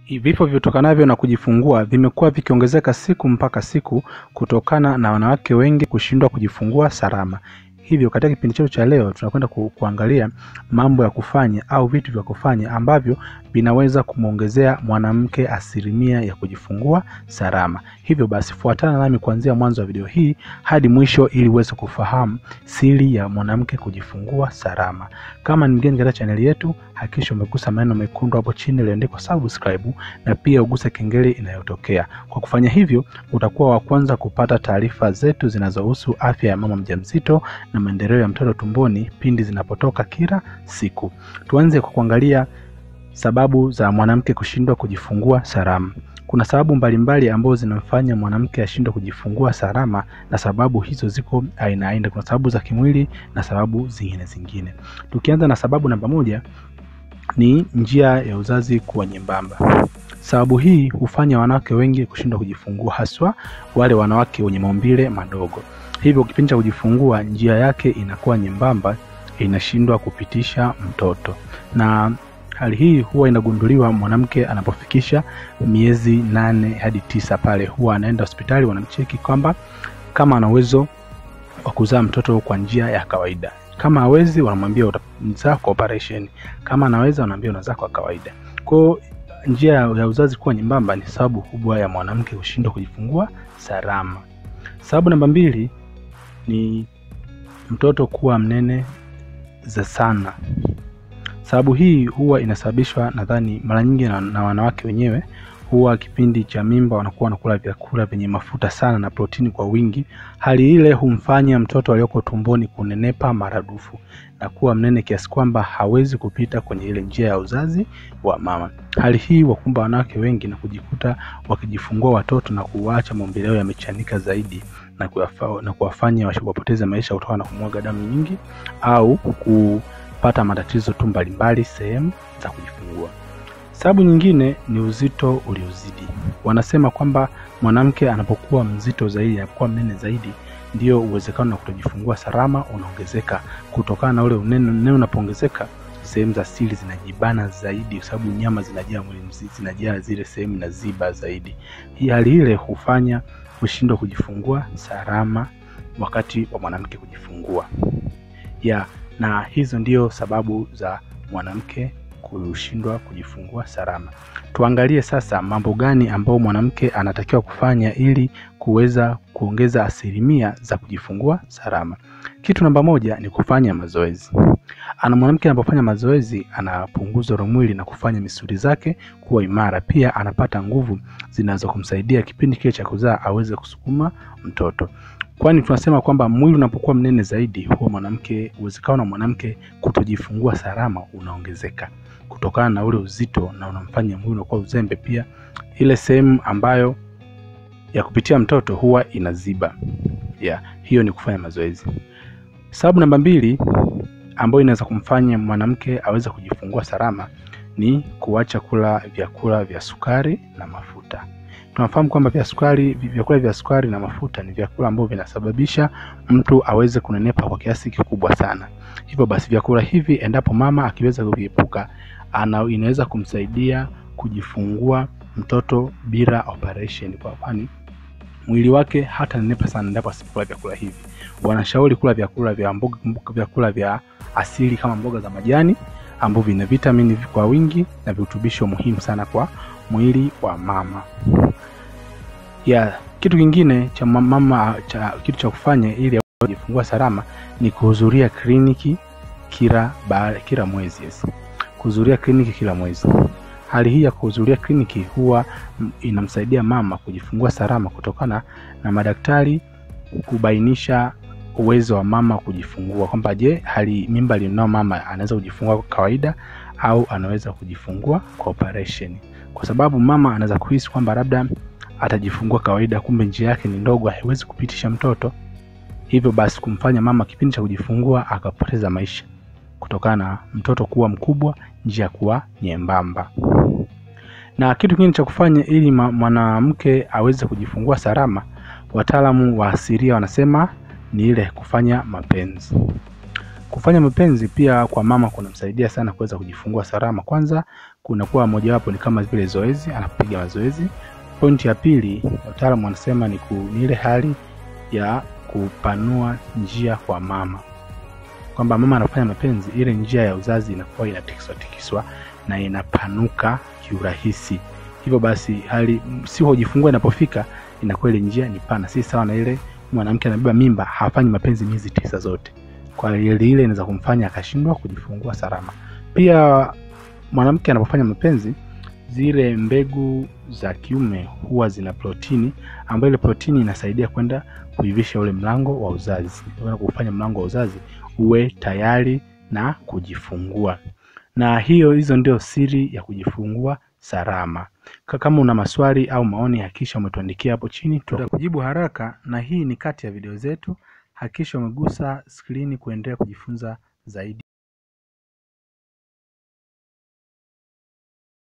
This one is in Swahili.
vifo vitokanavyo na kujifungua vimekuwa vikiongezeka siku mpaka siku kutokana na wanawake wengi kushindwa kujifungua salama. Hivyo katika kipindi chetu cha leo tunakwenda ku, kuangalia mambo ya kufanya au vitu vya kufanya ambavyo vinaweza kumwongezea mwanamke asilimia ya kujifungua salama. Hivyo basi fuatana nami kuanzia mwanzo wa video hii hadi mwisho ili uweze kufahamu siri ya mwanamke kujifungua salama. Kama ni mgeni katika chaneli yetu, hakikisha umegusa maneno mekundu hapo chini yaliyoandikwa subscribe na pia uguse kengele inayotokea. Kwa kufanya hivyo, utakuwa wa kwanza kupata taarifa zetu zinazohusu afya ya mama mjamzito na maendeleo ya mtoto tumboni pindi zinapotoka kila siku. Tuanze kwa kuangalia sababu za mwanamke kushindwa kujifungua salama. Kuna sababu mbalimbali ambazo zinamfanya mwanamke ashindwe kujifungua salama, na sababu hizo ziko aina aina. Kuna sababu za kimwili na sababu zingine zingine. Tukianza na sababu namba moja ni njia ya uzazi kuwa nyembamba. Sababu hii hufanya wanawake wengi kushindwa kujifungua, haswa wale wanawake wenye maumbile madogo. Hivyo kipindi cha kujifungua njia yake inakuwa nyembamba, inashindwa kupitisha mtoto, na hali hii huwa inagunduliwa mwanamke anapofikisha miezi nane hadi tisa. Pale huwa anaenda hospitali, wanamcheki kwamba kama ana uwezo wa kuzaa mtoto kwa njia ya kawaida. Kama hawezi, wanamwambia utazaa kwa operation. Kama anaweza, wanaambia unazaa kwa kawaida. Kwa njia ya uzazi kuwa nyembamba ni sababu kubwa ya mwanamke kushindwa kujifungua salama. Sababu namba mbili ni mtoto kuwa mnene za sana. Sababu hii huwa inasababishwa nadhani mara nyingi na, na wanawake wenyewe huwa kipindi cha mimba wanakuwa wanakula vyakula vyenye mafuta sana na protini kwa wingi. Hali ile humfanya mtoto aliyoko tumboni kunenepa maradufu na kuwa mnene kiasi kwamba hawezi kupita kwenye ile njia ya uzazi wa mama. Hali hii wakumba wanawake wengi na kujikuta wakijifungua watoto na kuwaacha maumbile yao yamechanika zaidi na kuwafa, na kuwafanya wapoteze maisha kutokana na kumwaga damu nyingi au kupata matatizo tu mbalimbali sehemu za kujifungua. Sababu nyingine ni uzito uliozidi. Wanasema kwamba mwanamke anapokuwa mzito zaidi, anapokuwa mnene zaidi, ndio uwezekano wa kutojifungua salama unaongezeka. Kutokana na ule unene, unene unapoongezeka, sehemu za siri zinajibana zaidi, kwa sababu nyama zinajaa mwili mzima, zinajaa zile sehemu na ziba zaidi. Hii hali ile hufanya kushindwa kujifungua salama wakati wa mwanamke kujifungua ya na hizo ndio sababu za mwanamke kushindwa kujifungua salama. Tuangalie sasa mambo gani ambayo mwanamke anatakiwa kufanya ili kuweza kuongeza asilimia za kujifungua salama. Kitu namba moja ni kufanya mazoezi. Ana mwanamke anapofanya mazoezi anapunguza ule mwili na kufanya misuli zake kuwa imara. Pia anapata nguvu zinazokumsaidia kipindi kile cha kuzaa aweze kusukuma mtoto kwani tunasema kwamba mwili unapokuwa mnene zaidi, huwa mwanamke uwezekano wa mwanamke kutojifungua salama unaongezeka kutokana na ule uzito, na unamfanya mwili unakuwa uzembe. Pia ile sehemu ambayo ya kupitia mtoto huwa inaziba. Yeah, hiyo ni kufanya mazoezi. Sababu namba mbili ambayo inaweza kumfanya mwanamke aweze kujifungua salama ni kuacha kula vyakula vya sukari na mafuta. Tunafahamu kwamba vya sukari, vyakula vya sukari na mafuta ni vyakula ambavyo vinasababisha mtu aweze kunenepa kwa kiasi kikubwa sana. Hivyo basi vyakula hivi endapo mama akiweza kuviepuka, ana inaweza kumsaidia kujifungua mtoto bila operation, kwa kwani mwili wake hata nenepa sana endapo asipokula vyakula hivi. Wanashauri kula vyakula vya mboga, vyakula vya asili kama mboga za majani ambavyo vina vitamini kwa wingi na virutubisho muhimu sana kwa mwili wa mama ya kitu kingine cha mama cha kitu cha kufanya ili kujifungua salama ni kuhudhuria kliniki kila baada kila mwezi yes. Kuhudhuria kliniki kila mwezi. Hali hii ya kuhudhuria kliniki huwa inamsaidia mama kujifungua salama kutokana na madaktari kubainisha uwezo wa mama kujifungua kwamba je, hali mimba alionao mama anaweza kujifungua kwa kawaida au anaweza kujifungua kwa operation, kwa sababu mama anaweza kuhisi kwamba labda atajifungua kawaida, kumbe njia yake ni ndogo, haiwezi kupitisha mtoto, hivyo basi kumfanya mama kipindi cha kujifungua akapoteza maisha kutokana na mtoto kuwa mkubwa, njia kuwa nyembamba. Na kitu kingine cha kufanya ili mwanamke aweze kujifungua salama, wataalamu wa asilia wanasema ni ile kufanya mapenzi. Kufanya mapenzi pia kwa mama kunamsaidia sana kuweza kujifungua salama. Kwanza kunakuwa mojawapo ni kama vile zoezi, anapiga mazoezi. Pointi ya pili, wataalamu wanasema ni, ku, ni ile hali ya kupanua njia kwa mama, kwamba mama anafanya mapenzi, ile njia ya uzazi inakuwa inatikiswa tikiswa na inapanuka kiurahisi. Hivyo basi hali siku hujifungua inapofika inakuwa ile njia ni pana, si sawa na ile mwanamke anabeba mimba hafanyi mapenzi miezi tisa zote. Kwa ile ile inaweza kumfanya akashindwa kujifungua salama. Pia mwanamke anapofanya mapenzi, zile mbegu za kiume huwa zina protini ambayo ile protini inasaidia kwenda kuivisha ule mlango wa uzazi, kwenda kufanya mlango wa uzazi uwe tayari na kujifungua. Na hiyo hizo ndio siri ya kujifungua salama. Kama una maswali au maoni, hakikisha umetuandikia hapo chini, tutakujibu haraka. Na hii ni kati ya video zetu, hakikisha umegusa skrini kuendelea kujifunza zaidi.